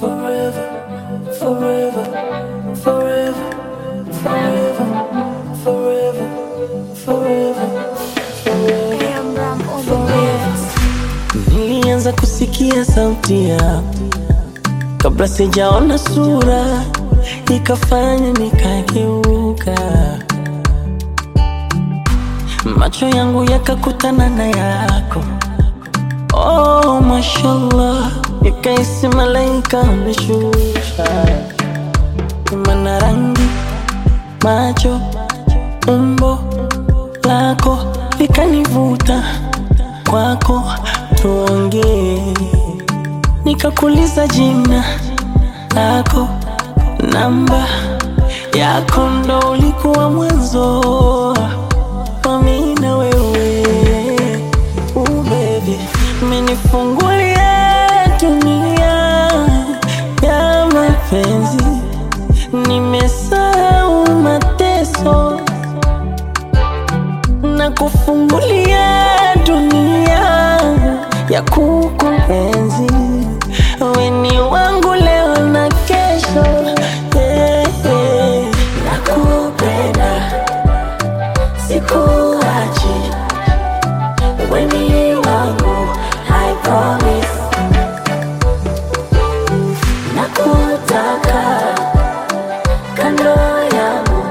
forever, forever, forever, forever, forever, forever, forever. Nilianza kusikia sauti yako kabla sijaona sura, ikafanya nikageuka, macho yangu yakakutana na yako. Oh, mashallah, ikaisi malaika ameshusha, mana rangi, macho, umbo lako likanivuta kwako, tuongee. Nikakuuliza jina lako, namba yako, ndo ulikuwa mwanzo wa mimi na wewe. Uh, baby, umenifungulia dunia ya mapenzi, nimesahau mateso na kufungulia dunia ya kukuenzi. Wewe ni wangu leo na kesho, yeah, yeah. Nakupenda, sikuachi, wewe ni wangu, I promise. Nakutaka kando yangu,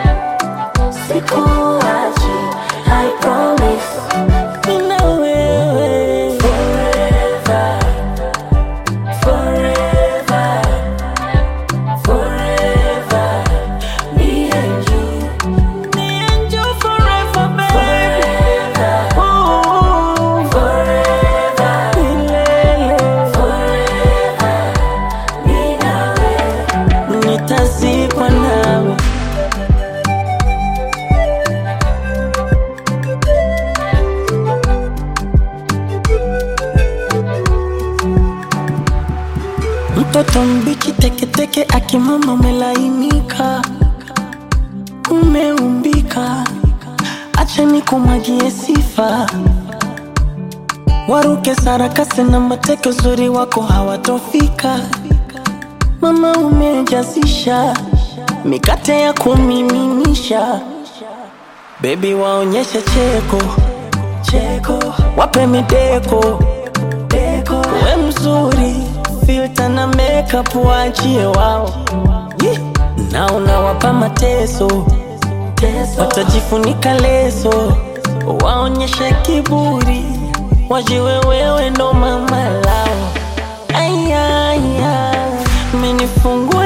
sikuachi, I promise. Mimi na wewe forever, forever, forever. Me and you, me and you forever, baby. Ooh, forever, milele. Mimi na wewe, nitazikwa nawe. Mtoto mbichi teketeke, akimama umelainika, umeumbika, acha nikumwagie sifa, waruke sarakasi na mateke, uzuri wako hawatofika. Mama umejazisha mikate ya kumiminisha, bebi waonyeshe cheko cheko, wape mideko deko, we mzuri filter na makeup waachie wao Yee. na unawapa mateso watajifunika leso waonyeshe kiburi wajiwe wewe ndo mama lao ayaya menifungua